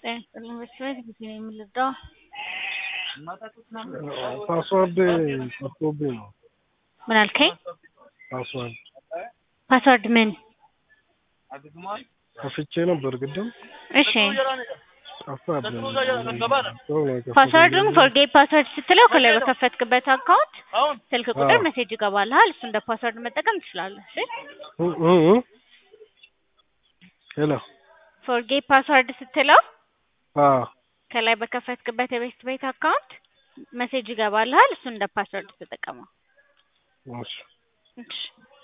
ጤና ይስጥልኝ በስበት ጊዜ ነው የምንረዳው። ፓስዋርድ ጠፍቶብኝ ነው። ምን አልከኝ? ፓስዋርድ ፓስዋርድ ምን? ከፍቼ ነበር ቅድም እሺ ጠፋብኝ። ፓስዋርዱን ፎርጌት ፓስዋርድ ስትለው ከላይ በከፈትክበት አካውንት ስልክ ቁጥር አዎ። ሜሴጅ ይገባልሃል። እሱ እንደ ፓስዋርድ መጠቀም ትችላለህ። እሺ እ- እ- እ? ሄሎ ፎርጌት ፓስዋርድ ስትለው አዎ ከላይ በከፈትክበት የቤት ቤት አካውንት ሜሴጅ ይገባልሃል። እሱ እንደ ፓስዋርድ ተጠቀመው። እሺ እሺ